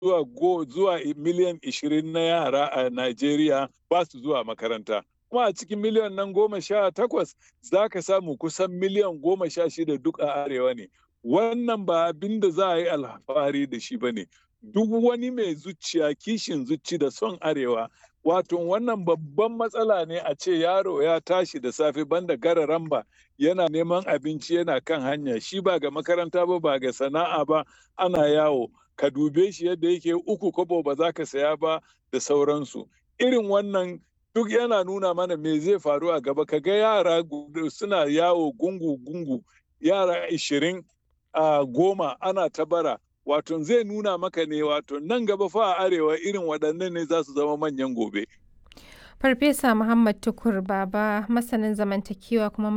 zuwa go zuwa miliyan ishirin na yara a Najeriya ba su zuwa makaranta. Kuma a cikin miliyan nan goma sha takwas za ka samu kusan miliyan goma sha shida duk a arewa ne. Wannan ba abin da za a yi alfahari da shi ba ne. Duk wani mai zuciya kishin zuci da son arewa wato wannan babban matsala ne a ce yaro ya tashi da safe banda gara ramba yana neman abinci yana kan hanya shi ba ga makaranta ba ba ga sana'a ba ana yawo ka dube shi yadda yake uku kobo ba za ka saya ba da sauransu irin wannan duk yana nuna mana me zai faru a gaba ka ga yara suna yawo gungu-gungu yara ishirin a goma ana ta bara wato zai nuna maka ne wato nan gaba fa a arewa irin waɗannan ne za su zama manyan gobe. Farfesa Muhammad Tukur Baba masanin zamantakewa kuma